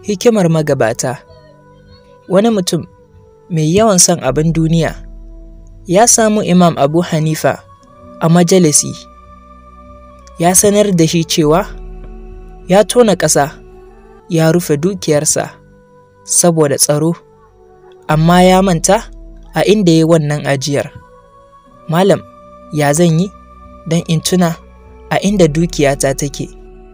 hikimar magabata wani mutum mai yawan son abin duniya ya samu imam abu hanifa a majalisi ya sanar da shi cewa ya tona ƙasa ya rufe dukiyarsa saboda tsaro amma ya manta a inda ya wannan ajiyar malam ya zan yi don in tuna a inda dukiyata take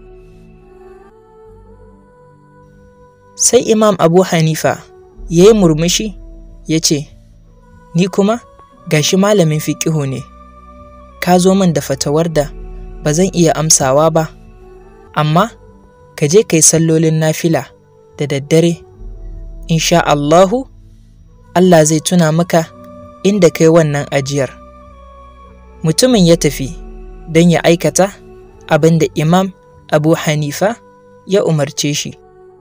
sai imam abu hanifa ya yi murmushi ya ce ni kuma gashi malamin fiƙihu ne ka zo min da fatawar da ba zan iya amsawa ba amma ka je kai sallolin nafila da daddare insha Allahu Allah zai tuna maka inda kai wannan ajiyar mutumin ya tafi don ya aikata abin da imam abu hanifa ya umarce shi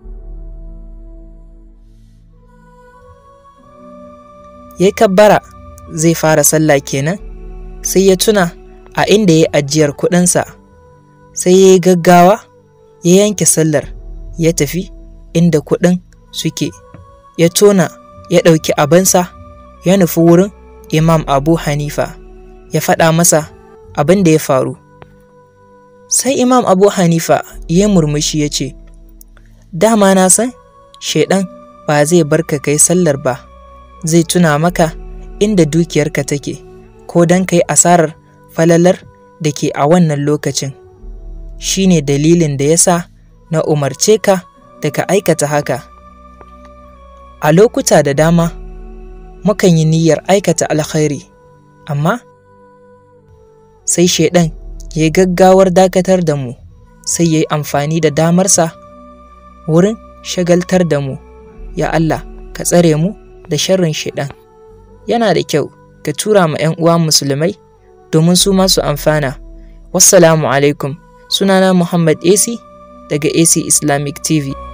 ya kabbara zai fara sallah kenan sai ya tuna a inda ya ajiyar kuɗinsa sai ya yi gaggawa ya yanke sallar ya tafi inda kuɗin suke ya tona ya ɗauki abinsa ya nufi wurin imam abu hanifa ya faɗa masa abin da ya faru sai imam abu hanifa ya murmushi ya ce dama na san shaidan ba zai barka kai sallar ba zai tuna maka inda dukiyarka take ko don kai asarar falalar da ke a wannan lokacin shi ne dalilin da ya sa na umarce ka da ka aikata haka a lokuta da dama mukan yi niyyar aikata alkhairi amma sai shaidan ya yi gaggawar dakatar da mu sai ya yi amfani da damarsa wurin shagaltar da mu ya Allah ka tsare mu da sharrin shaidan yana da kyau ka tura ma 'yan uwa musulmai domin su masu amfana wassalamu alaikum sunana muhammad ac daga ac islamic tv